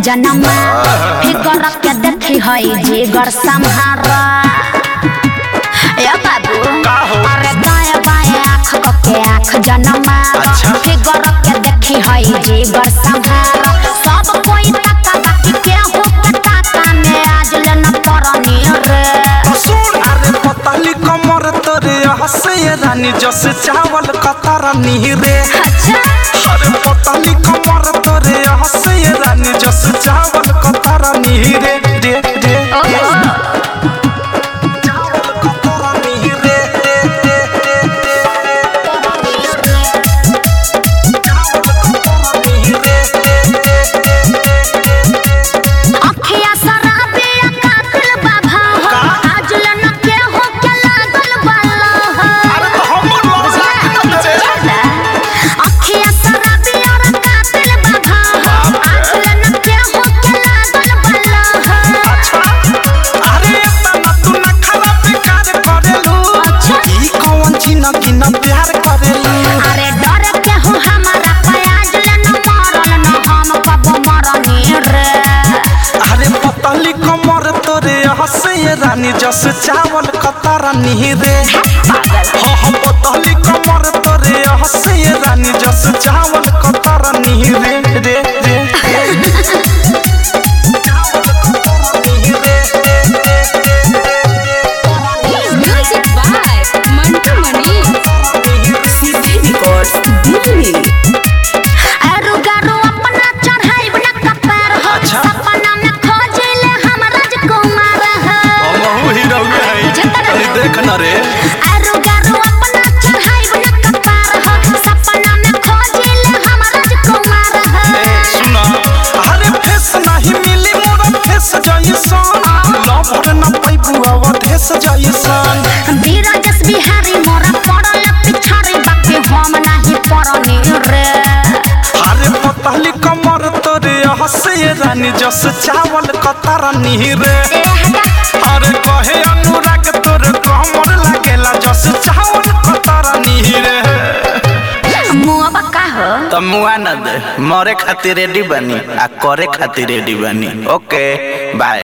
जनमा फिगर के देखी है जिगर संहारा ए बाबू का हो? अरे दाएं बाएं आँख के आँख जनमा अच्छा। फिगर के देखी है जिगर संहारा सब कोई तका बाकी केहू के ताका में आज लेना परनी रे सुन अरे पतली कमर तोरे हसे रानी जस चावल कतर नीरे अच्छा अरे पतली कमर तोरे हसे रानी जस चावल कतर नीरे रे रे ओहो चावल कतर नीरे रे रे रे चावल कतर नीरे रे रे अखिया शराबी कातिल बाबा का? आज लन के हो के लागल बाला अरे तो हमर मौसा अखिया शराबी और कातिल बाबा आज लन के हो के लागल बाला अच्छा अरे तना तू ना खराब बेकार करेलू अच्छा। ई कौन चीना की ना प्यार करेलू अरे डर के हो हमारा प्याज लन मरल न हम कब मरनी रे अरे पतली कमर तोरे हसे रानी जस चावल कतर नीरे हाँ हाँ पतली कमर तोरे हसे रानी जस चावल कतर नीरे रे रे चावल कतर नीरे रे रे Music by Mantu Mani. CD Records, Delhi. आरु गारु अपना चढ़ाई न कपार हो अच्छा। सपना में खोजिले हम राजकुमार हो हम हीरो अरे देख न रे आरु गारु अपना चढ़ाई न कपार हो सपना में खोजिले हम राजकुमार हो सुना अरे फेस नहीं मिली मोरा फेस जैसन लवर न पैबू अवधेश जैसन वीर जस बिहारी मोरा पड़ल पिछाड़ी बाकी हम नहीं पड़नी रे अरे पतली कमर तोरे हसे रानी जस चावल कतर नीरे ए हटा अरे कहे अनुराग तोरे कमर लागेला जस चावल कतर नीरे मुआ बका हो त मुआ न दे मरे खातिर रेडी बनी आ करे खातिर रेडी बनी ओके बाय